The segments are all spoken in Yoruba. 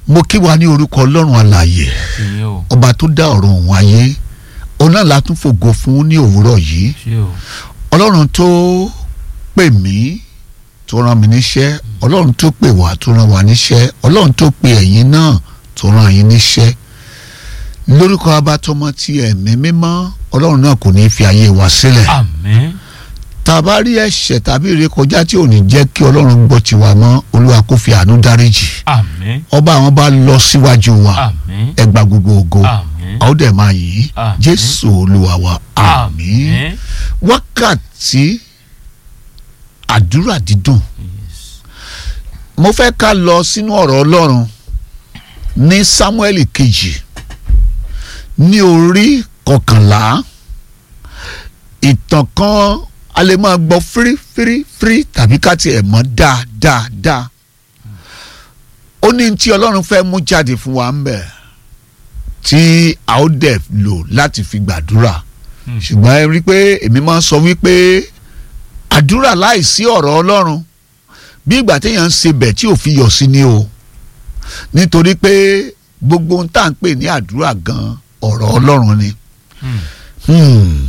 mo kí wa ní orúkọ ọlọ́run alààyè ṣe o ọba tó dá ọ̀run òun ayé òun náà la tún fògo fún ní òwúrọ̀ yìí ṣe o ọlọ́run tó pè mí tó rán mi níṣẹ́ ọlọ́run tó pè wá tó rán wa níṣẹ́ ọlọ́run tó pè ẹ̀yin náà tó rán yín níṣẹ́ lórúkọ abatọmọ ti ẹ̀mí mímọ́ ọlọ́run náà kò ní í fi ayé wa sílẹ̀ àmín tá a bá rí ẹ̀ṣẹ̀ tàbí ìrékọjá tí ò ní jẹ́ kí ọlọ́run gbọ́ tiwa mọ́ olúwa kó fi àánú dáríjì àmín ọba àwọn bá lọ síwájú wa àmín ẹ gba gbogbo ògo àmín a ó dẹ̀ máa yìn Àmín. jésù olúwa wa àmín wákàtí àdúrà dídùn Yes. mo fẹ́ ká lọ sínú ọ̀rọ̀ ọlọ́run ní sámúẹ́lì kejì ní orí kọkànlá ìtàn kan a lè máa gbọ́ fírífírífírí tàbí ká tiẹ̀ mọ̀ dáadáa ó ní tí ọlọ́run fẹ́ mú jáde fún wa ń bẹ̀ tí a ó dẹ̀ lò láti fi gbàdúrà Hmm. ṣùgbọ́n ẹ rí i pé èmi máa ń sọ wípé àdúrà láìsí ọ̀rọ̀ ọlọ́run bí ìgbà téèyàn ń ṣe bẹ̀ tí ò fi yọ̀ sí ni o nítorí pé gbogbo ohun tá à ń pè ní àdúrà gan ọ̀rọ̀ ọlọ́run ni. Hmm. Hmm.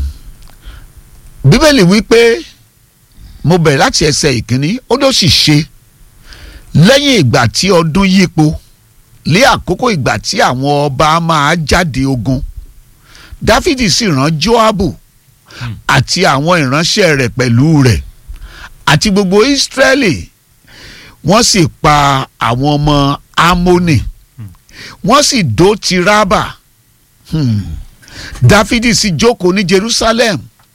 bíbélì wípé mo bẹ̀rẹ̀ láti ẹsẹ̀ ìkíní ó ló sì ṣe lẹ́yìn ìgbà tí ọdún yípo lé àkókò ìgbà tí àwọn ọba máa jáde ogun dáfídì sì rán joabu Hmm. àti àwọn ìránṣẹ́ rẹ̀ pẹ̀lú rẹ̀ àti gbogbo israẹli wọ́n sì pa àwọn ọmọ amóni wọ́n sì dó ti rábà Hmm. dáfídì sì jókòó ní jerusalem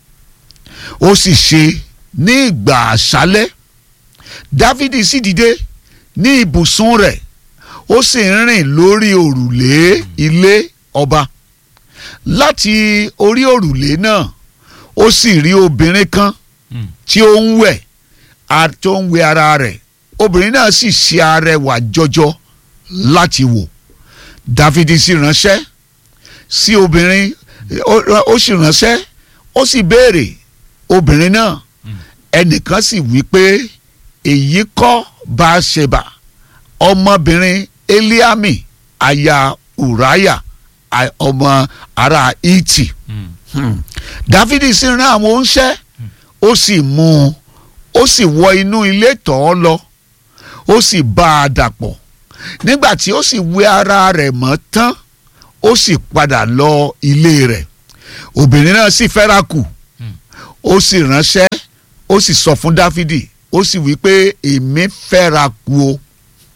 ó sì ṣe ní ìgbà àṣálẹ́ dáfídì sì dìde ní ibùsùn rẹ̀ ó sì ń rìn lórí òrùlé ilé ọba láti orí òrùlé náà ó sì rí obìnrin kan Hmm. tí ó ń wẹ̀ a- tó ń wẹ̀ ara rẹ̀ obìnrin náà sì ṣe arẹwà jọjọ láti wò dáfídì sì ránṣẹ́ sí obìnrin ó- ó sì ránṣẹ́ ó sì béèrè obìnrin náà Hmm. ẹnìkan sì wí pé èyí kọ́ Báṣebà ọmọbìnrin Eliami aya Ùráyà a- ọmọ ará Hítì Hmm. Hmm. dáfídì sì rán àwọn oníṣẹ́ ó sì mú un ó sì wọ inú ilé tọ̀ ọ́ lọ ó sì bá a dàpọ̀ nígbà tí ó sì wẹ ara rẹ̀ mọ́ tán ó sì padà lọ ilé rẹ̀ obìnrin náà sì fẹ́ra kù Hmm. ó sì ránṣẹ́ ó sì sọ fún dáfídì ó sì wí pé èmi fẹ́ra kù o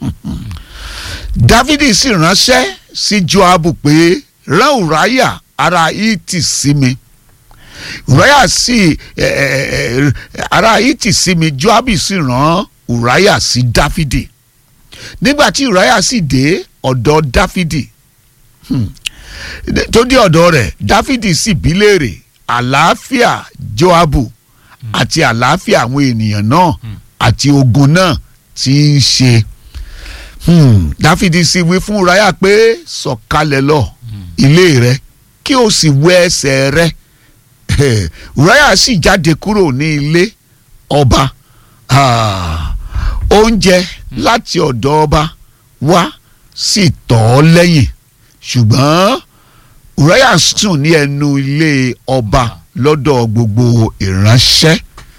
dáfídì sì ránṣẹ́ sí joabu pé rán ùráyà ará hítì sí mi ùráyà sì ẹ, ẹ, ẹ, ará hítì sí mi joabu sì rán ùráyà sí dáfídì nígbà tí ùráyà sì dé ọ̀dọ̀ dáfídì hmm, tó dé ọ̀dọ̀ rẹ̀ dáfídì sì bí léèrè àlàáfíà joabu àti àlàáfíà àwọn ènìyàn náà àti ogun náà tí ń ṣe hmm, dáfídì sì wí fún ùráyà pé sọ̀kalẹ̀ lọ ilé rẹ kí o sì wẹ ẹsẹ̀ rẹ ùráyà sì jáde kúrò ní ilé ọba Ah, oúnjẹ láti ọ̀dọ̀ ọba wá sì tọ̀ ọ́ lẹ́yìn ṣùgbọ́n ùráyà sùn ní ẹnu ilé ọba lọ́dọ̀ gbogbo ìránṣẹ́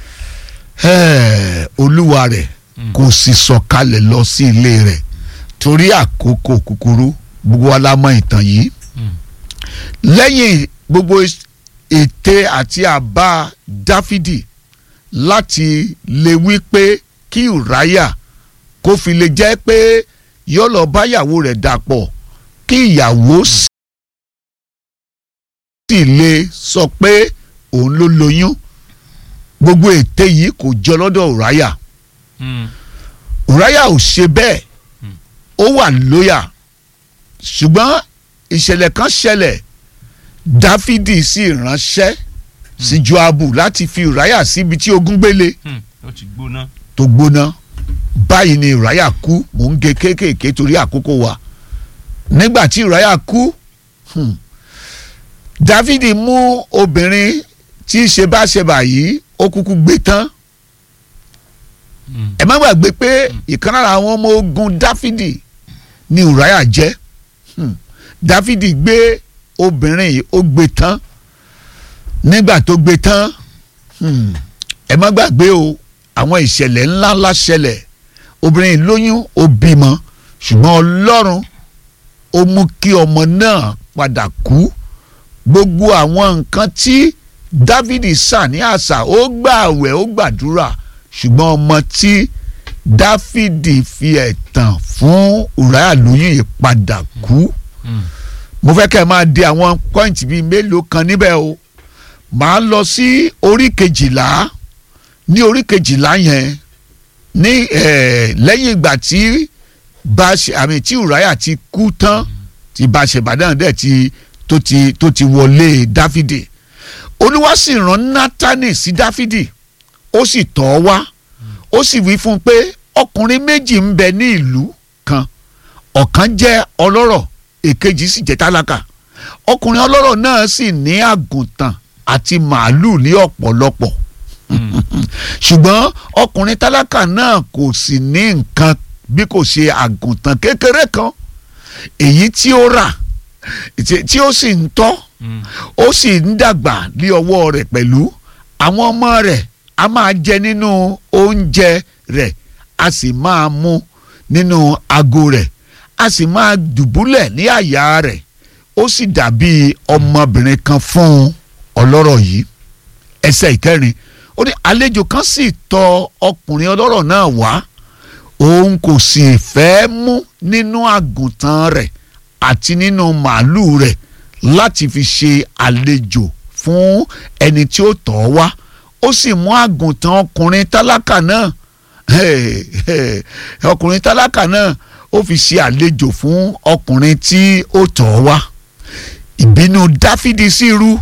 Eh, olúwa rẹ̀ Hmm. kò sì sọ̀kalẹ̀ lọ sí ilé rẹ̀ torí àkókò kúkúrú gbogbo wa la mọ̀ ìtàn yìí Hmm. lẹ́yìn gbogbo is- ète àti àbá dáfídì láti lè wí pé kí ùráyà kó fi lè jẹ́ pé yóò lọ báyàwó rẹ̀ dàpọ̀ kí ìyàwó sì lè sọ pé òun ló lóyún gbogbo ète yìí kò jọ lọ́dọ̀ ùráyà Hmm. ùráyà ò ṣe bẹ́ẹ̀ Hmm. ó wà lóyà ṣùgbọ́n ìṣẹ̀lẹ̀ kan ṣẹlẹ̀ dáfídì sì ránṣẹ́ sí joabu láti fi ùráyà síbi tí ogun gbélé Hmm. ó ti gbóná. tó gbóná báyìí ni ùráyà kú mò ń gé kéékèèké torí àkókò wa nígbà tí ùráyà kú hmm, dáfídì mú obìnrin tí í ṣe báṣebà yìí ó kúkú gbé tán Hmm. ẹ má gbàgbé pé ìkan lára àwọn ọmọ ogun dáfídì ni ùráyà jẹ́ Hmm. dáfídì gbé obìnrin yìí ó gbé tán nígbà tó gbé tán hmm, ẹ má gbàgbé o àwọn ìṣẹ̀lẹ̀ ńláńlá ṣẹlẹ̀ obìnrin yìí lóyún ó bímọ ṣùgbọ́n ọlọ́run ó mú kí ọmọ náà padà kú gbogbo àwọn nǹkan tí dávidi sà ní àṣà ó gbààwẹ̀ ó gbàdúrà ṣùgbọ́n ọmọ tí dáfídì fi ẹ̀tàn fún ùráyà lóyún yìí padà kú Mm. mo fẹ́ kẹ́ ẹ máa di àwọn pọ́ìntì bíi mélòó kan níbẹ̀ o màá lọ sí orí kejìlá ní orí kejìlá yẹn ní eh, lẹ́yìn ìgbà tí Báṣe àmì tí ùráyà ti kú tán tí Báṣẹ̀bà náà dẹ̀ ti tó ti tó ti wọlé dáfídì olúwa sì rán nátánì sí dáfídì ó sì tọ̀ ọ́ wá ó sì wí fún un pé ọkùnrin méjì ń bẹ ní ìlú kan ọ̀kan jẹ́ ọlọ́rọ̀ èkejì sì jẹ́ tálákà ọkùnrin ọlọ́rọ̀ náà sì ní àgùntàn àti màálù ní ọ̀pọ̀lọpọ̀ Mm. ṣùgbọ́n ọkùnrin tálákà náà kò sì ní nǹkan bí kò ṣe àgùntàn kékeré kan èyí tí ó rà tí- tí ó sì ń tọ́ Mm. ó sì ń dàgbà ní ọwọ́ rẹ̀ pẹ̀lú àwọn ọmọ rẹ̀ a máa jẹ nínú oúnjẹ rẹ̀ a sì máa mu nínú ago rẹ̀ a sì máa dùbúlẹ̀ ní àyà rẹ̀ ó sì dàbí ọmọbìnrin kan fún ọlọ́rọ̀ yìí ẹsẹ̀ ìkẹrin ó ní àlejò kan sì tọ̀ ọkùnrin ọlọ́rọ̀ náà wá òun kò sì fẹ́ mú nínú àgùntàn rẹ̀ àti nínú màálù rẹ̀ láti fi ṣe àlejò fún ẹni tí ó tọ̀ ọ́ wá ó sì mú àgùntàn ọkùnrin tálákà náà Hey, hey, ọkùnrin tálákà náà ó fi ṣe àlejò fún ọkùnrin tí ó tọ̀ ọ́ wá ìbínú dáfídì sì rú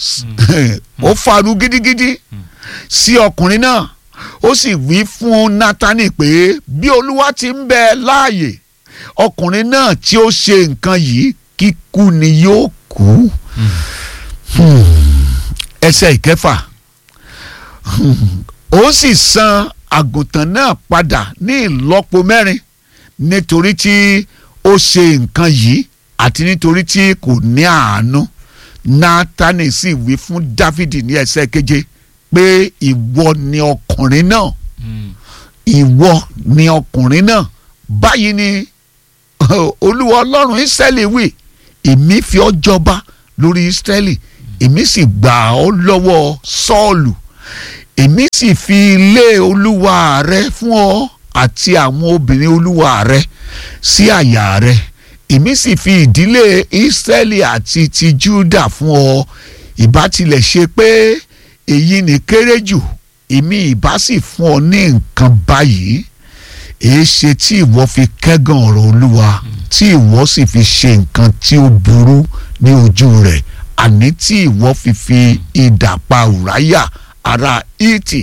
ó faru gidigidi sí ọkùnrin náà ó sì wí fún nátánì pé bí olúwa ti ń bẹ láàyè ọkùnrin náà tí ó ṣe nǹkan yìí kíkú ni yóò kú Hmm. ẹsẹ̀ ìkẹfà Hmm. ó sì san àgùntàn náà padà ní ìlọ́po mẹ́rin nítorí tí ó ṣe nǹkan yìí àti nítorí tí kò ní àánú nátánì sì wí fún dáfídì ní ẹsẹ̀ keje pé ìwọ ni ọkùnrin náà Mm. ìwọ ni ọkùnrin náà báyìí ni olúwa ọlọ́run ísírẹ́lì wí èmi fi ọ́ jọba lórí ísírẹ́lì èmi sì gbà ọ́ lọ́wọ́ sọ́ọ̀lù èmi sì fi ilé olúwa rẹ fún ọ àti àwọn obìnrin olúwa rẹ sí àyà rẹ èmi sì fi ìdílé ísírẹ́lì àti ti júdà fún ọ ìbá tilẹ̀ ṣe pé èyí ni kéré jù èmi ìbá sì fún ọ ní nǹkan báyìí èé ṣe tí ìwọ fi kẹ́gàn ọ̀rọ̀ olúwa tí ìwọ sì fi ṣe nǹkan tí ó burú ní ojú rẹ̀ àní tí ìwọ fi fi idà pa ùráyà ará ìtì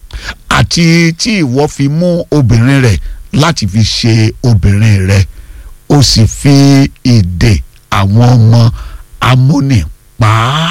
àti tí ìwọ fi mú obìnrin rẹ̀ láti fi ṣe obìnrin rẹ̀ ó sì fi ìdè àwọn ọmọ amóni pa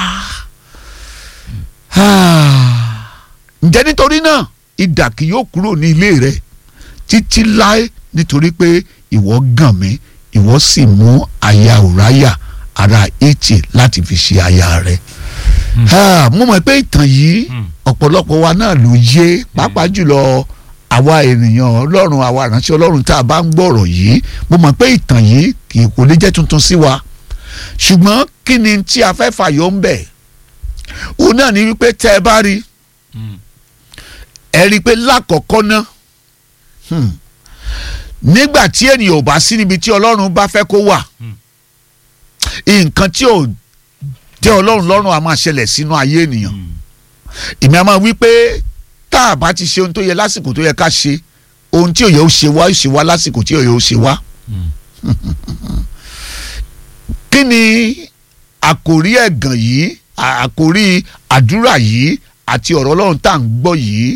á. ǹjẹ́ nítorí náà idà kì yóò kúrò ní ilé rẹ̀ títí láé nítorí pé ìwọ gàn mí ìwọ sì mú aya ùráyà ará ìtì láti fi ṣe aya rẹ̀. Ah, mo mọ̀ pé ìtàn yìí Mm. ọ̀pọ̀lọpọ̀ wa náà ló yé pàápàá jùlọ àwa ènìyàn ọlọ́run àwa ìránṣẹ́ ọlọ́run tá a bá ń gbọ́rọ̀ yìí mo mọ̀ pé ìtàn yìí kì í kò lè jẹ́ tuntun sí wa ṣùgbọ́n kí ni tí a fẹ́ fàyọ ń bẹ̀ òun náà ni wípé tẹ́ ẹ bá rí Mm. ẹ rí i pé lákọ̀ọ́kọ́ náà hmm, nígbà tí ènìyàn ò bá sí níbi tí ọlọ́run bá fẹ́ kó wà Hmm. nǹkan tí ò tẹ́ ọlọ́run lọ́rùn á máa ṣẹlẹ̀ sínú ayé ènìyàn Mm. èmi a máa wí pé tá a bá ti ṣe ohun tó yẹ lásìkò tó yẹ ká ṣe ohun tí òye ó ṣe wá ó ṣe wá lásìkò tí òye ó ṣe wá. Mm. kí ni àkòrí ẹ̀gàn yìí à- àkòrí àdúrà yìí àti ọ̀rọ̀ ọlọ́run tá à ń gbọ́ yìí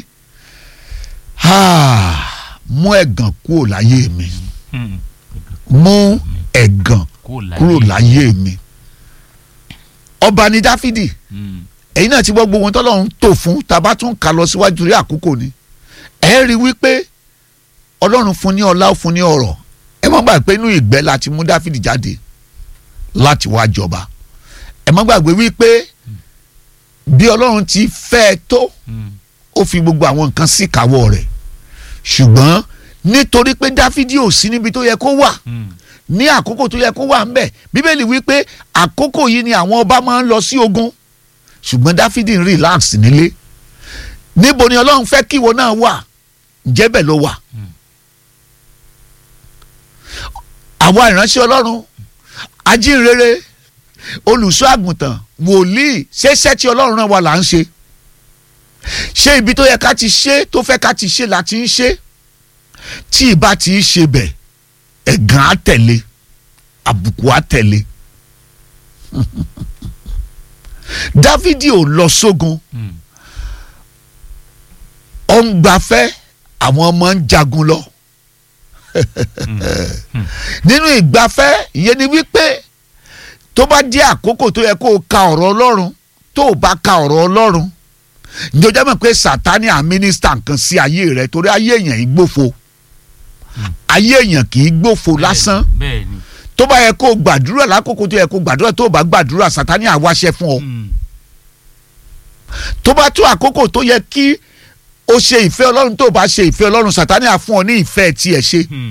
Ah, mú ẹ̀gàn kúrò láyé mi Mm. mú ẹ̀gàn Kúrò láyé. kúrò láyé mi ọba ni dáfídì Mm. ẹ̀yin náà ti gbọ́ gbogbo ohun tọ́lọ́run tó fún tá a bá tún kà lọ síwájú rí àkókò ni ẹ rí i wípé ọlọ́run fún ní ọlá ó fún ní ọrọ̀ ẹ má gbàgbé pé inú ìgbẹ́ láti mú dáfídì jáde láti wá jọba ẹ má gbàgbé wípé bí ọlọ́run ti fẹ́ ẹ tó Mm. ó fi gbogbo àwọn nǹkan sí ìkáwọ́ rẹ̀ ṣùgbọ́n nítorí pé dáfídì ò sí níbi tó yẹ kó wà Mm. ní àkókò tó yẹ kó wà ń bẹ̀ bíbélì wípé àkókò yìí ni àwọn ọba máa ń lọ sí ogun ṣùgbọ́n dáfídì ń relax nílé níbo ni ọlọ́run fẹ́ kí ìwọ náà wà ǹjẹ́ bẹ́ẹ̀ ló wà Mm. àwa ìránṣẹ́ ọlọ́run ajínrere olùṣọ́ àgùntàn wòlíì ṣẹṣẹ́ tí ọlọ́run náà wà là ń ṣe ṣé ibi tó yẹ ká ti ṣe tó fẹ́ ká ti ṣe là ti ń ṣe tí ìbá ti ń ṣe bẹ̀ ẹ̀gàn á tẹ̀lé àbùkù á tẹ̀lé dávidi ò lọ sógun Mm. ó ń gbafẹ́ àwọn ọmọ ń jagun lọ nínú ìgbafẹ́ ìyẹn ni wípé tó bá jẹ́ àkókò tó yẹ kó o ka ọ̀rọ̀ ọlọ́run tó o bá ka ọ̀rọ̀ ọlọ́run ǹjẹ́ o jẹ́ mọ̀ pé sátani à mínísítà nǹkan sí ayé rẹ torí ayé èèyàn yìí gbófo ayé èèyàn kì í gbófo lásán bẹ́ẹ̀ ni. tó bá yẹ kó o gbàdúrà lákòókò tó yẹ kó o gbàdúrà tó o bá gbàdúrà sátani à wáṣẹ́ fún ọ Mm. tó bá tó àkókò tó yẹ kí o ṣe ìfẹ́ ọlọ́run tó o bá ṣe ìfẹ́ ọlọ́run sátani à fún ọ ní ìfẹ́ tiẹ̀ ṣe Mm.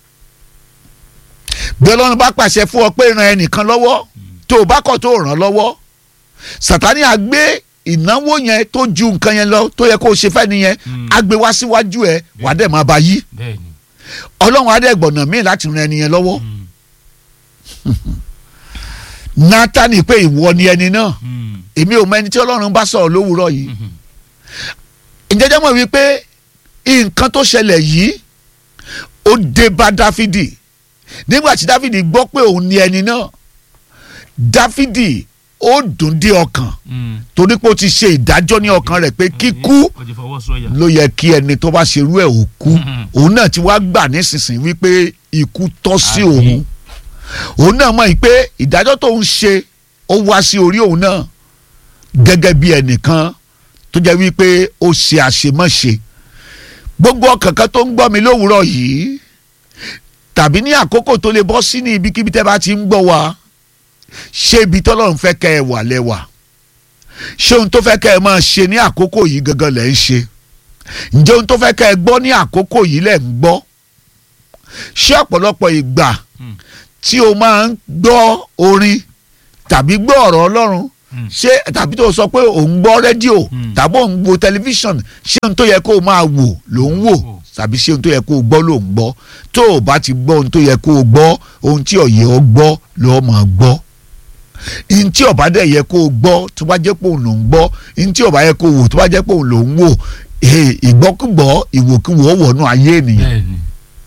bí ọlọ́run bá pàṣẹ fún ọ pé ran ẹnìkan lọ́wọ́ tó o bá kọ̀ tó o ràn lọ́wọ́ sàtánì á gbé ìnáwó yẹn tó ju nǹkan yẹn lọ tó yẹ kó o ṣe fẹ́ nìyẹn Mm. á gbé wá síwájú ẹ wàá dẹ̀ máa bá yí bẹ́ẹ̀ ni. ọlọ́run á dẹ̀ gbọ̀nà míì láti ran ẹni yẹn lọ́wọ́ Mm. nátàní pé ìwọ ni ẹni náà Mm. èmi ò mọ ẹni tí ọlọ́run bá sọ̀rọ̀ lówùúrọ̀ yìí Mhm. ìjẹ́jẹ́ mọ̀ wípé nǹkan tó ṣẹlẹ̀ yìí ó dé bá dáfídì nígbà tí dáfídì gbọ́ pé òun ni ẹni náà dáfídì ó dùn dé ọkàn Mm. torí pé ó ti ṣe ìdájọ́ ní ọkàn rẹ̀ pé kíkú ó ti fọwọ́ sọ̀yà. ló yẹ kí ẹni tó bá ṣerú ẹ̀ ò kú Mhm. òun náà ti wá gbà nísinsìnyí wípé ikú tọ́ sí Àmín. òun òun náà mọ̀ pé ìdájọ́ tó ń ṣe ó wá sí orí òun náà gẹ́gẹ́ bí ẹnìkan tó jẹ́ wípé ó ṣe àṣemáṣe gbogbo ọkàn kan tó ń gbọ́ mi lówùúrọ̀ yìí tàbí ní àkókò tó lè bọ́ sí ní ibikíbi tẹ́ bá ti ń gbọ́ wa ṣé ibi tọ́lọ́run fẹ́ kẹ́ ẹ wà lẹ́wà ṣé ohun tó fẹ́ kẹ́ ẹ máa ṣe ní àkókò yìí gangan lẹ́ ń ṣe ǹjẹ́ ohun tó fẹ́ kẹ́ ẹ gbọ́ ní àkókò yìí lẹ́ ń gbọ́ ṣé ọ̀pọ̀lọpọ̀ ìgbà Mm. tí o máa ń gbọ́ orin tàbí gbọ́ ọ̀rọ̀ ọlọ́run Mm. ṣé tàbí tó o sọ pé ò ń gbọ́ rédíò Mm. tàbí ò ń wo tẹlifíṣàn ṣé ohun tó yẹ kó o máa wò ló ń wò Wò. tàbí ṣé ohun tó yẹ kó o gbọ́ ló ń gbọ́ tó o bá ti gbọ́ ohun tó yẹ kó o gbọ́ ohun tí ọ̀yẹ́ ọ gbọ́ ló máa gbọ́ ohun tí ọ̀bá dẹ̀ yẹ kó o gbọ́ tó bá jẹ́ pé òun ló ń gbọ́ ohun tí ọ̀bá yẹ kó o wò tó bá jẹ́ pé òun ló ń wò eh, ìgbọ́kúgbọ́ ìwòkúwò wọnú ayé ènìyàn bẹ́ẹ̀ ni.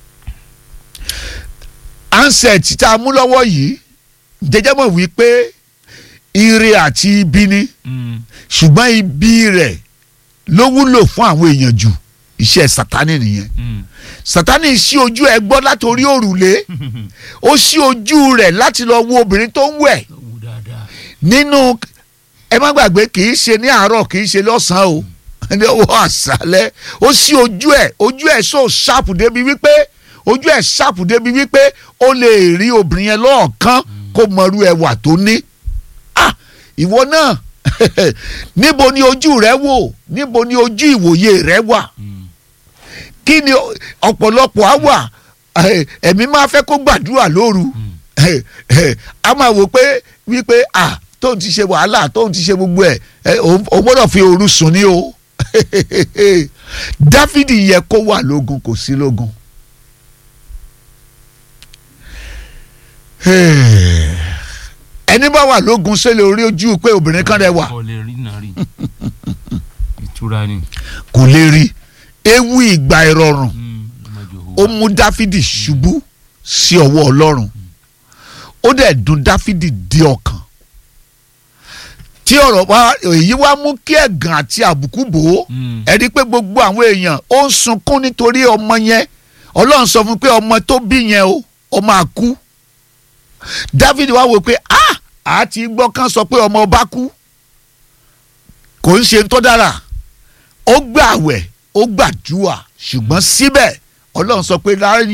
ansẹ̀t tá a mú lọ́wọ́ yìí jẹjẹ́ mọ̀ wípé ire àti ibi ni Mm. ṣùgbọ́n ibi rẹ̀ ló wúlò fún àwọn èèyàn jù iṣẹ́ sátani nìyẹn Mm. sátani ṣí ojú ẹ gbọ́ látòrí òrùlé ó ṣí ojú rẹ̀ láti lọ wo obìnrin tó ń wẹ̀ Ó wù dáadáa. nínú ẹ má gbàgbé kì í ṣe ní àárọ̀ kì í ṣe lọ́sàn-án o ní ọwọ́ àṣálẹ́ ó ṣí ojú ẹ̀ ojú ẹ̀ so ṣàpù débi wípé ojú ẹ̀ ṣàpù débi wípé ó lè rí obìnrin yẹn lọ́ọ̀kan kó mọrú ẹwà tó ní ah ìwọ náà níbo ni ojú rẹ wò níbo ni ojú ìwòye rẹ wà Mm. kí ni ọ- ọ̀pọ̀lọpọ̀ á wà eh, ẹ̀mí máa fẹ́ kó gbàdúrà lóru Mm. Eh, eh, a máa wò pé wípé ah tóun ti ṣe wàhálà tóun ti ṣe gbogbo ẹ̀ eh, òun òun gbọ́dọ̀ fi òru sùn ní o dáfídì yẹ kó wà lógun kò sí lógun. ẹni bá wà lógun ṣẹlẹ̀ orí ojú pé obìnrin kan rẹwà kò lè rí náà rí. ìtura ni. kò lè rí ewu ìgbà ìrọ̀rùn Mm. ọmọdé ó òwò. mú dáfídì ṣubú sí ọwọ́ ọlọ́run ó dẹ̀ dùn dáfídì dé ọkàn tí ọ̀rọ̀ wa èyí wá mú kí ẹ̀gàn àti àbùkù bò ó Mm. ẹ rí i pé gbogbo àwọn èèyàn ó ń sunkún nítorí ọmọ yẹn ọlọ́run sọ fún un pé ọmọ tó bí yẹn o ó máa kú dáfídì wá wò pé ah àti gbọ́ kán sọ pé ọmọ ọba kú kò ń ṣe tó dára ó gbààwẹ̀ ó gbàdúrà ṣùgbọ́n síbẹ̀ ọlọ́run sọ pé láyé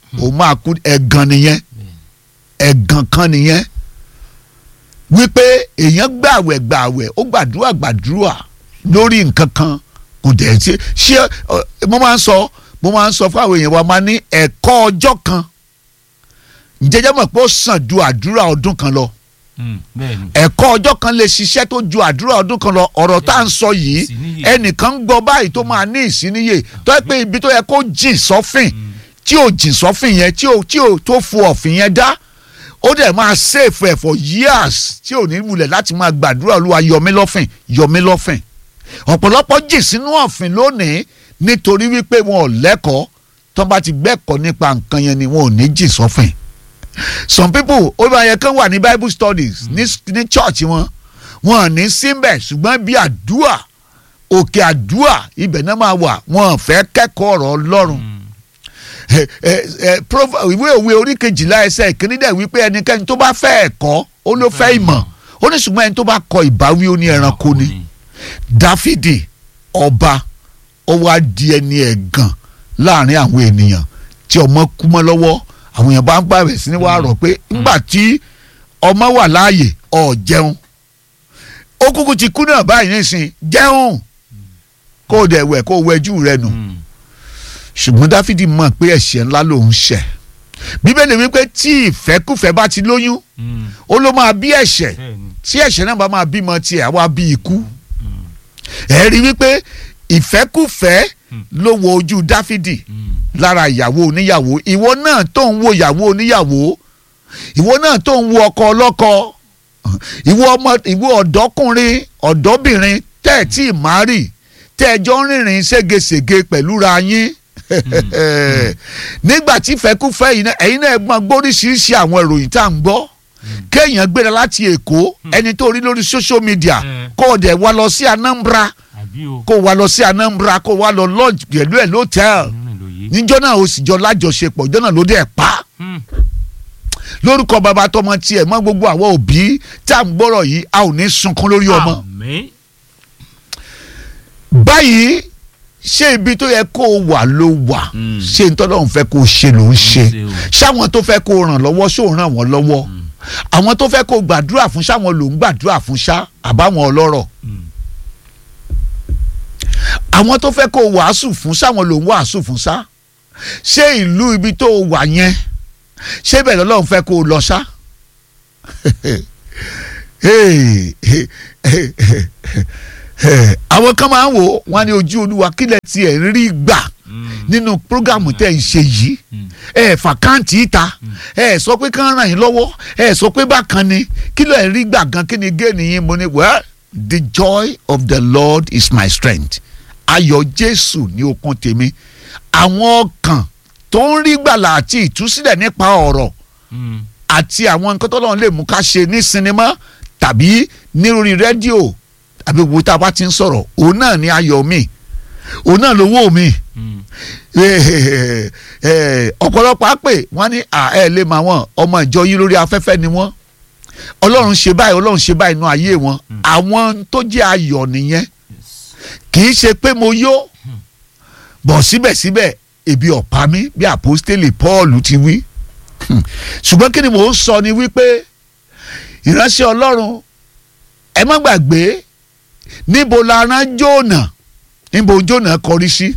òun máa kú ẹ̀gàn nìyẹn ẹ̀gàn kan nìyẹn wípé èèyàn gbàwẹ̀ gbàwẹ̀ ó gbàdúrà gbàdúrà lórí nǹkan kan kò dẹ̀ ṣe ṣé ọ, mo máa ń sọ mo máa ń sọ fún àwọn èèyàn wa máa ní ẹ̀kọ́ ọjọ́ kan jẹjẹ mọ̀ pé ó sàn ju àdúrà ọdún kan lọ Mm, bẹ́ẹ̀ni ẹ̀kọ́ ọjọ́ kan lè ṣiṣẹ́ tó ju àdúrà ọdún kan lọ ọ̀rọ̀ tá à ń sọ yìí Ìsíníyè. ẹnìkan ń gbọ́ báyìí tó máa ní ìsíníyè tó yẹ pé ibi tó yẹ kó jìn sọ́fìn tí ò jìn sọ́fìn yẹn tí ò tí ò tó fu ọ̀fìn yẹn dá ó dẹ̀ máa save ẹ̀ for years tí ò ní wulẹ̀ láti máa gbàdúrà olúwa yọmí lọ́fìn yọmí lọ́fìn ọ̀pọ̀lọpọ̀ jìn sínú ọ̀fìn lónìí nítorí wípé wọn ò lẹ́kọ̀ọ́ tó bá ti gbẹ́kọ̀ọ́ nípa nǹkan yẹn ni wọn ò ní jìn sọ́fìn some people ó bá yẹ kán wà ní bible studies ní ní church wọn wọn ò ní síbẹ̀ ṣùgbọ́n bí àdúà òkè àdúà ibẹ̀ náà máa wà wọn ò fẹ́ kẹ́kọ̀ọ́ ọ̀rọ̀ ọlọ́run ẹ ẹ ẹ Prov- ìwé òwe orí kejìlá ẹsẹ̀ ìkíní dẹ̀ wípé ẹnikẹ́ni tó bá fẹ́ ẹ̀kọ́ ó ló fẹ́ ìmọ̀ ó ní ṣùgbọ́n ẹni tó bá kọ ìbáwí ó ní ẹranko ni dáfídì ọba ó wá di ẹni ẹ̀gàn láàrin àwọn ènìyàn tí ọmọ kú mọ́ lọ́wọ́ àwọn èèyàn bá ń gbàgbé sí ni wàá rọ̀ pé ńgbà tí ọmọ wà láàyè ọ̀ jẹun ó kúkú ti kú náà báyìí nísìn jẹun kó o dẹ̀ wẹ̀ kó o wẹjú rẹ nù Mm, ṣùgbọ́n dáfídì mọ̀ pé ẹ̀ṣẹ̀ ńlá lòun ṣẹ̀ bíbélì wípé tí ìfẹ́kùfẹ́ bá ti lóyún mm, ó ló máa bí ẹ̀ṣẹ̀ bẹ́ẹ̀ni tí ẹ̀ṣẹ̀ náà bá máa bímọ tiẹ̀ á wá bí ikú ẹ̀ rí wípé ìfẹ́kùfẹ́ ló wo ojú dáfídì Mm, lára ìyàwó oníyàwó ìwọ náà tó ń wo ìyàwó oníyàwó ìwọ náà tó ń wo ọkọ ọlọ́kọ ìwọ ọmọ ìwọ ọ̀dọ́kùnrin ọ̀dọ́bìnrin tẹ́ ẹ̀ tí ì má rì tẹ́ ẹ jọ ń rìnrìn ségesège pẹ̀lú ra yín nígbà tí fẹ́kúfẹ́ yìí náà ẹ̀yin náà gbọ́n gbóríṣiríṣi àwọn ìròyìn tá à ń gbọ́ kéèyàn gbéra láti èkó ẹni tó rí lórí social media Mm. kó o dẹ̀ wá lọ sí Anambra àbí o kó o wá lọ sí Anambra kó o wá lọ lodge pẹ̀lú ẹ̀ lótẹ́ẹ̀lì nínú ìlòyè níjọ́ náà ó sì jọ lájọṣepọ̀ ìjọ́ náà ló dẹ̀ pa Mm, lórúkọ bàbá tọmọ tiẹ̀ mọ́ gbogbo àwọn òbí tá à ń gbọ́rọ̀ yìí a ò ní sunkún lórí ọmọ. àmín báyìí ṣé ibi tó yẹ kó o wà ló wà Mm. ṣé n tọ́lọ́ ń fẹ́ kó o ṣe ló ń ṣe ṣe o. ṣáwọn tó fẹ́ kó o ràn lọ́wọ́ ṣó o ràn wọ́n lọ́wọ́ àwọn tó fẹ́ kó o gbàdúrà fún ṣáwọn ló ń gbàdúrà fún ṣá àbáwọn ọlọ́rọ̀ Mm, àwọn tó fẹ́ kó o wàásù fún ṣáwọn ló ń wàásù fún ṣá ṣé ìlú ibi tó o wà yẹn ṣé bẹ́ẹ̀ lọ́lọ́run fẹ́ kó o lọ ṣá. Hey, hey, hey, hey, hey. àwọn kan máa ń wò ó, wọ́n á ní ojú olúwa kílẹ̀ tiẹ̀ ń rí gbà mm, nínú prógámù tẹ̀ ń ṣe yìí mm, ẹ fàkáǹtì ìta ẹ sọ pé kán ràn yín lọ́wọ́ ẹ sọ pé bákan ni kí ló ẹ̀ rí gbà gan kí ni géènì yín mo ní well the joy of the Lord is my strength ayọ̀ Jésù ní okun tèmi àwọn ọkàn tó ń rí gbàlà àti ìtúsílẹ̀ nípa ọ̀rọ̀ mm, àti àwọn nǹkan tó lọ́n lè mú ká ṣe ní sinimá tàbí ní orí rédíò tàbí wo tá a bá ti ń sọ̀rọ̀ òun náà ni ayọ̀ mi òun náà lówó mi mm, Eh, eh, ọ̀pọ̀lọpọ̀ á pè wọ́n ní à ẹ lè máa wọ́n ọmọ ìjọ yín lórí afẹ́fẹ́ ni wọ́n ọlọ́run ṣe báyìí ọlọ́run ṣe báyìí nínú ayé wọn àwọn tó jẹ́ ayọ̀ nìyẹn yes. kì í ṣe pé mo yó bọ̀ síbẹ̀síbẹ̀ ebi ọ̀pá mi bí àpọ́stélì Paul ti wí Hmm. ṣùgbọ́n kí ni mò ń sọ ni wípé ìránṣẹ́ ọlọ́run ẹ má gbàgbé níbo la rán Jónà níbo Jónà kọrí sí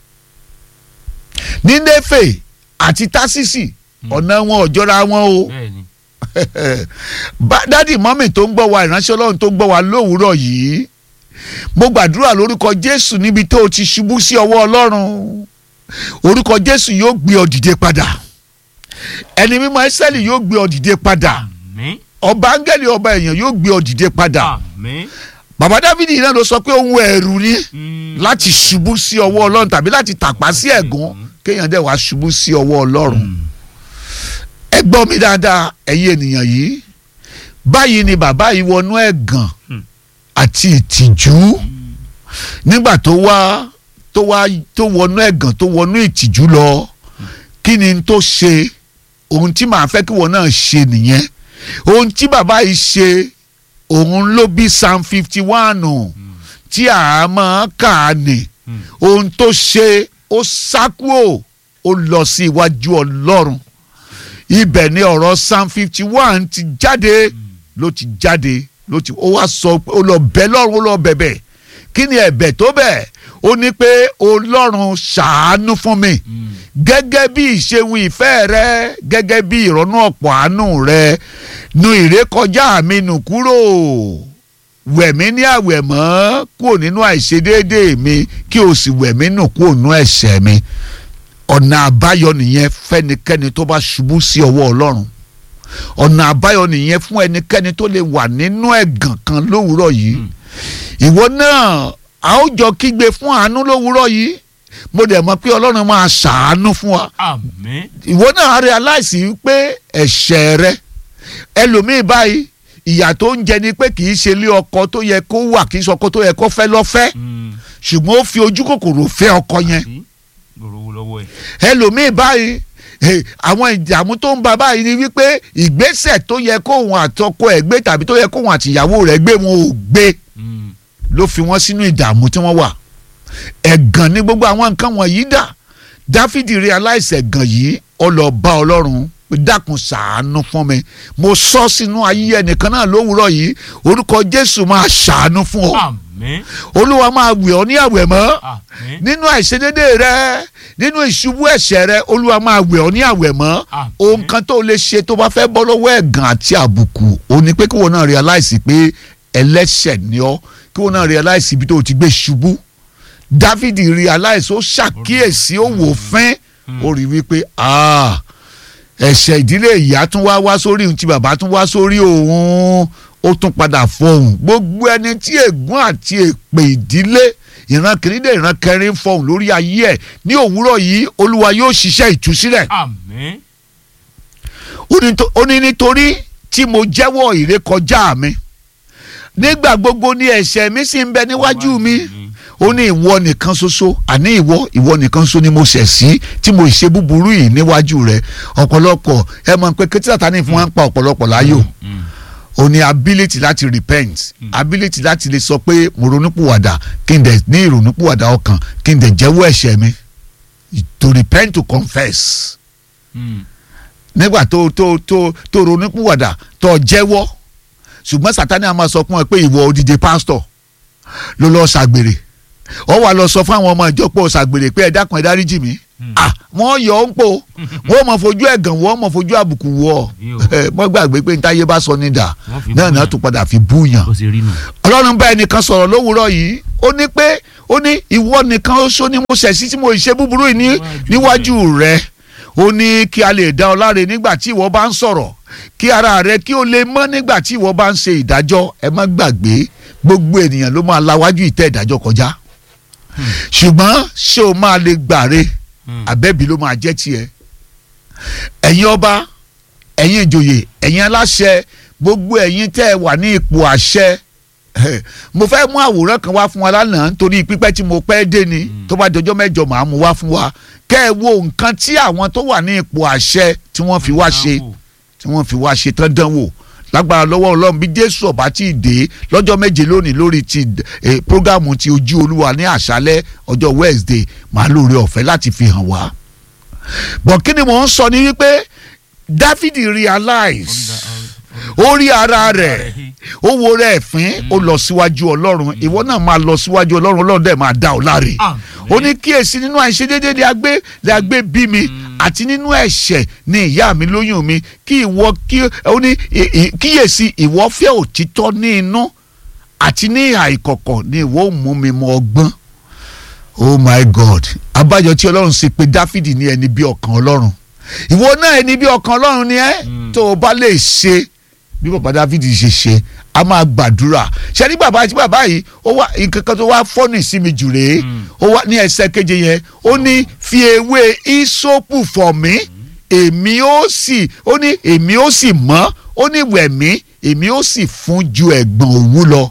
ní Néfè àti Tásísì ọ̀nà wọn ò jọra wọn o bẹ́ẹ̀ni Bá- dádì mọ́mì tó ń gbọ́ wa ìránṣẹ́ ọlọ́run tó ń gbọ́ wa lówùúrọ̀ yìí mo gbàdúrà lórúkọ Jésù níbi tó o ti ṣubú sí ọwọ́ ọlọ́run orúkọ Jésù yóò gbé ọ dìde padà ẹni mímọ́ Ẹ́sẹ́lì yóò gbé ọ dìde padà àmín ọba áńgẹ́lì ọba èèyàn yóò gbé ọ dìde padà àmín bàbá Dáfídì náà ló sọ pé ohun ẹ̀rù ni Mm, láti ṣubú sí ọwọ́ ọlọ́run tàbí láti tàpá sí ẹ̀gún kéèyàn dẹ̀ wá ṣubú sí ọwọ́ ọlọ́run mm, ẹ gbọ́ mi dáadáa ẹ̀yin ènìyàn yìí báyìí ni bàbá yìí wọnú ẹ̀gàn Hmm. àti ìtìjú nígbà tó wá tó wá tó wọnú ẹ̀gàn tó wọnú ìtìjú lọ kí ni n tó ṣe ohun tí màá fẹ́ kí wọn náà ṣe nìyẹn ohun tí bàbá yìí ṣe òun ló bí psalm fifty one tí a máa kà á nì mm, ohun tó ṣe ó sákúò ó lọ sí iwájú ọlọ́run ibẹ̀ ni ọ̀rọ̀ psalm fifty one ti jáde ló ti jáde ló ti ó wá sọ pé ó lọ bẹ̀ lọ́run ó lọ bẹ̀bẹ̀ kí ni ẹ̀bẹ̀ tó bẹ̀ ó ní pé ọlọ́run ṣàánú fún mi gẹ́gẹ́ bí ìṣeun ìfẹ́ rẹ gẹ́gẹ́ bí ìrọ́nú ọ̀pọ̀ àánú rẹ nu ìrékọjá mi nù kúrò wẹ̀mí ní àwẹ̀mọ́ kúrò nínú àìṣedéédéé mi kí o sì wẹ̀mí nù kúrò nínú ẹ̀ṣẹ̀ mi ọ̀nà àbáyọ nìyẹn fẹ́nikẹ́ni tó bá ṣubú sí ọwọ́ ọlọ́run ọ̀nà àbáyọ nìyẹn fún ẹnikẹ́ni tó lè wà nínú ẹ̀gàn kan lówùúrọ̀ yìí ìwọ náà a ó jọ kígbe fún àánú lówùúrọ̀ yìí mo dẹ̀ mọ̀ pé ọlọ́run máa ṣàánú fún wa àmín ìwọ náà realize pé ẹ̀ṣẹ̀ rẹ ẹlòmíì báyìí ìyà tó ń jẹ ni pé kì í ṣe ilé ọkọ tó yẹ kó wà kì í ṣe ọkọ tó yẹ kó fẹ́ lọ́fẹ́ ṣùgbọ́n ó fi ojú kòkòrò fẹ́ ọkọ yẹn gbòòrò lọ́wọ́ ẹ̀. ẹlòmíì báyìí eh, àwọn ìdààmú tó ń ba báyìí ni wípé ìgbésẹ̀ tó yẹ kóhun àtọkọ ẹ̀ gbé tàbí tó yẹ kóhun àtìyàwó rẹ̀ gbé wọn ò gbé ló fi wọ́n sínú ìdààmú tí wọ́n wà ẹ̀gàn ní gbogbo àwọn nǹkan wọ̀nyí dà dáfídì realize ẹ̀gàn yìí ó lọ bá ọlọ́run pé dákun ṣàánú fún mi mo sọ sínú ayé ẹnìkan náà lówùúrọ̀ yìí orúkọ jésù máa ṣàánú fún ọ àmín olúwa máa wẹ̀ ọ́ ní àwẹ̀ mọ́ àmín nínú àìṣedédé rẹ nínú ìṣubú ẹ̀ṣẹ̀ rẹ olúwa máa wẹ̀ ọ́ ní àwẹ̀ mọ́ Àmín. ohun kan tó lè ṣe tó bá fẹ́ bọ́ lọ́wọ́ ẹ̀gàn àti àbùkù ó ní pé kí wọn náà realize pé ẹlẹ́ṣẹ̀ ni ọ́ kí wọn náà realize ibi tó o ti gbé ṣubú David realize ó ṣàkíyèsí ó wò fín ó rí wípé ah ẹ̀ṣẹ̀ ìdílé ìyá tún wá wá sórí ohun tí bàbá tún wá sórí òun ó tún padà fọhùn gbogbo ẹni tí ègún àti èpè ìdílé ìran kìíní dé ìran kẹrin fọhùn lórí ayé ẹ̀ ní òwúrọ̀ yìí olúwa yóò ṣiṣẹ́ ìtúsílẹ̀ àmín ó ní tó- ó ní nítorí tí mo jẹ́wọ́ ìrékọjá mi nígbà gbogbo ni ẹ̀ṣẹ̀ mi sì ń bẹ níwájú mi ó ní ìwọ nìkan ṣoṣo àní ìwọ ìwọ nìkan ṣoṣo ni mo ṣẹ̀ sí tí mo ṣe búburú yìí níwájú rẹ ọ̀pọ̀lọpọ̀ ẹ mọ̀ pé kí Sátánì fún wa ń pa ọ̀pọ̀lọpọ̀ láyò ó ní ability láti repent ability láti lè sọ pé mo ronúpìwàdà kí n dẹ̀ ní ìrònúpìwàdà ọkàn kí n dẹ̀ jẹ́wọ́ ẹ̀ṣẹ̀ mi to repent to confess nígbà tó tó tó tó ronúpìwàdà tó jẹ́wọ́ ṣùgbọ́n Sátánì a máa sọ fún ẹ pé ìwọ odidi pásítọ̀ ló lọ́ọ́ ṣàgbèrè ọ wà lọ sọ fún àwọn ọmọ ìjọ pé ó ṣàgbèrè pé ẹ dákun ẹ dáríjì mí ah wọ́n yọ ọ́ ń pò wọ́n mọ̀ fojú ẹ̀gàn wọ́n mọ̀ fojú àbùkù wọ́ Yóò. ẹ mọ́ gbàgbé pé ntáyé bá sọ ní dà Wọ́n fi náà náà búyàn. tún padà fi búyàn bó ṣe rí nù. ọlọ́run bá ẹnìkan sọ̀rọ̀ lówùúrọ̀ yìí ó ní pé ó ní ìwọ nìkan oṣó ni mo ṣẹ̀ sí tí mo ṣe búburú yìí ní- níwájú rẹ ó ní kí a lè dá ọ láre nígbà tí ìwọ bá ń sọ̀rọ̀ kí ara rẹ kí ó lè mọ́ nígbà tí ìwọ bá ń ṣe ìdájọ́ ẹ má gbàgbé gbogbo ènìyàn ló máa lawájú ìtẹ́ ìdájọ́ kọjá ṣùgbọ́n ṣé o máa lè gbàre àbẹ́bí ló máa jẹ́ tiẹ̀ ẹ̀yin ọba ẹ̀yin ìjòyè ẹ̀yin aláṣẹ gbogbo ẹ̀yin tẹ́ ẹ wà ní ipò àṣẹ mo fẹ́ mú àwòrán kan wá fún wa lánàá nítorí pípẹ́ tí mo pẹ́ dé ni tó bá dọjọ́ mẹ́jọ màá mú wá fún wa kẹ́ ẹ wo nǹkan tí àwọn tó wà ní ipò àṣẹ tí wọ́n fi wá ṣe tí wọ́n fi wá ṣe tán dánwò lágbára lọ́wọ́ ọlọ́run bí jésù ọba tí ì dé lọ́jọ́ méje lónìí lórí ti eh, prógámù ti ojú olúwa ní àṣálẹ́ ọjọ́ wednesday màá lóore ọ̀fẹ́ láti fi hàn wá. bọ̀ kí ni mò ń sọ ni wípé dáfídì realize ó rí ara rẹ̀ ó wo rẹ̀ fín ó lọ síwájú ọlọ́run ìwọ náà máa lọ síwájú ọlọ́run ọlọ́run dẹ̀ máa dá ọ láre ó ní kíyèsí nínú àìṣedéédé ni a gbé ni a gbé bí mi àti nínú ẹ̀ṣẹ̀ ni ìyá mi lóyún mi kí ìwọ kí ó ní ì- ì- kíyèsí ìwọ fẹ́ òtítọ́ ní inú àti ní ìhà ìkọ̀kọ̀ ni ìwọ ò mú mi mọ ọgbọ́n oh my god abájọ tí ọlọ́run ṣe pé dáfídì ní ẹni bí ọkàn ọlọ́run ìwọ náà ẹni bí ọkàn ọlọ́run ni ẹ́ tó o bá lè ṣe bí bàbá dáfídì ṣe ṣe a máa gbàdúrà ṣe ní bàbá àti bàbá yìí ó wá nǹkan kan tó wá fọ́nì sí mi jù rèé ó wá ní ẹsẹ̀ keje yẹn ó ní fi ewé ìsopù fọ̀ mí èmi ó sì ó ní èmi ó sì mọ́ ó ní wẹ̀ mí èmi ó sì fún ju ẹ̀gbọ̀n òwú lọ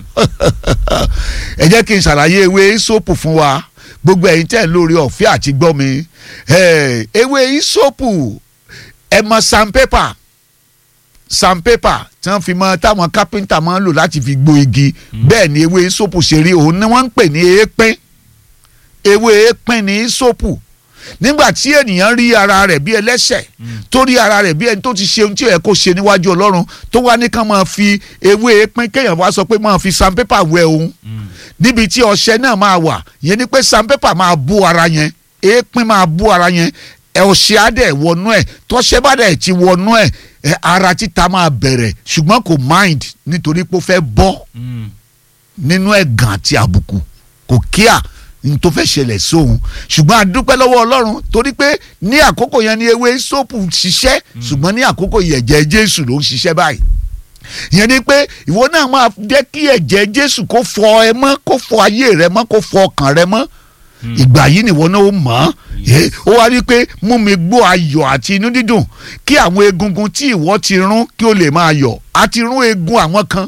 ẹ jẹ́ kí n ṣàlàyé ewé ìsopù fún wa gbogbo ẹ̀yin tẹ́ ẹ̀ lórí ọ̀fẹ́ àti gbọ́ mi Eh, ewé ìsopù ẹ mọ sandpaper sandpaper tí wọ́n fi mọ táwọn kápẹ́ńtà máa ń lò láti fi gbó igi bẹ́ẹ̀ ni ewé ìsopù ṣe rí òun ni wọ́n ń pè ní èépín ewé èépín ní ìsopù nígbà tí ènìyàn rí ara rẹ̀ bí ẹlẹ́ṣẹ̀ tó rí ara rẹ̀ bí ẹni tó ti ṣe ohun tí ó yẹ kó ṣe níwájú ọlọ́run tó wá ní ká máa fi ewé pín kéèyàn wá sọ pé máa fi sandpaper wẹ òun níbi tí ọṣẹ náà máa wà yẹn ni pé sandpaper máa bó ara yẹn èépín máa bó ara yẹn ẹ ọṣẹ á dẹ̀ wọnú ẹ̀ tọ́ṣẹ bá dẹ̀ ti wọnú ẹ̀ ẹ ara títa máa bẹ̀rẹ̀ ṣùgbọ́n kò mind nítorí pé ó fẹ́ bọ́ nínú ẹ̀gàn àti àbùkù kò kíá ní tó fẹ́ ṣẹlẹ̀ sóhun ṣùgbọ́n a dúpẹ́ lọ́wọ́ ọlọ́run torí pé ní àkókò yẹn ni ewé sóòpù ṣiṣẹ́ ṣùgbọ́n ní àkókò yẹn ẹ̀jẹ̀ jésù ló ń ṣiṣẹ́ báyìí ìyẹn ni pé ìwọ náà máa jẹ́ kí ẹ̀jẹ̀ jésù kó fọ ẹ mọ́ kó fọ ayé rẹ mọ́ kó fọ ọkàn rẹ mọ́ ìgbà yìí nìwọ náà ó mọ̀ ọ́ ó wá rí i pé mú mi gbọ́ ayọ̀ àti inú dídùn kí àwọn egungun tí ìwọ ti rún kí ó lè máa yọ̀ àti rún egun àwọn kan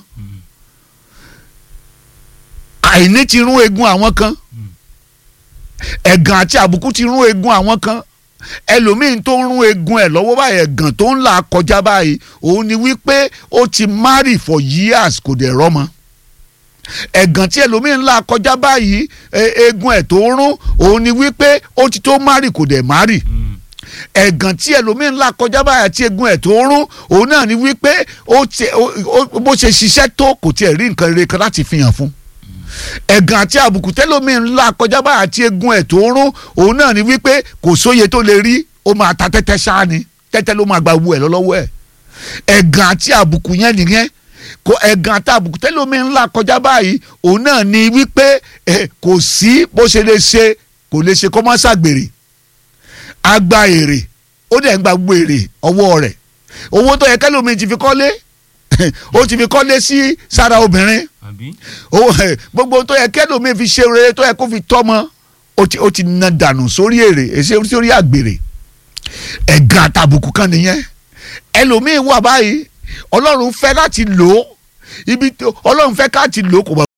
àìní ti rún egun àwọn kan ẹ̀gàn àti àbùkù ti rún egun àwọn kan ẹlòmíín tó ń rún egun ẹ̀ lọ́wọ́ báyìí ẹ̀gàn tó ń là kọjá báyìí òun ni wípé ó ti marry for years kò dẹ̀ rọ́mọ ẹ̀gàn tí ẹlòmíín ń là kọjá báyìí egun ẹ̀ tó ń rún òun ni wípé ó ti tó marry kò dẹ̀ marry ẹ̀gàn tí ẹlòmíín ń là kọjá báyìí àti egun ẹ̀ tó ń rún òun náà ni wípé bó ṣe ṣiṣẹ́ tó kò tiẹ̀ rí nǹkan rere kan láti fi hàn fún ẹ̀gàn àti àbùkù tẹ́lómi ńlá kọjá bá àti egun ẹ̀ tó ń rún òun náà ni wípé kò sóye tó lè rí ó máa ta tẹ́tẹ́ ṣáá ni tẹ́tẹ́ ló máa gba owó ẹ̀ lọ́wọ́ ẹ̀ ẹ̀gàn àti àbùkù yẹn nìyẹn kò ẹ̀gàn àti àbùkù tẹ́lómi ńlá kọjá báyìí òun náà ni wípé kò sí bó ṣe lè ṣe kò lè ṣe kó má ṣàgbèrè agba èrè ó dẹ̀ ń gba gbogbo èrè ọwọ́ rẹ̀ owó tó yẹ kẹ́lómi ti fi kọ́lé ó ti fi kọ́lé sí sára obìnrin gbogbo tó yẹ kẹ́lòmíì fi ṣe rere tó yẹ kó fi tọ́mọ ó ti na dànù sórí èrè èsì sórí àgbèrè ẹ̀gàn àtàbùkù kan nìyẹn ẹlòmíì wà báyìí ọlọ́run fẹ́ láti lò ó ibi ọlọ́run fẹ́ ká ti lò ó kò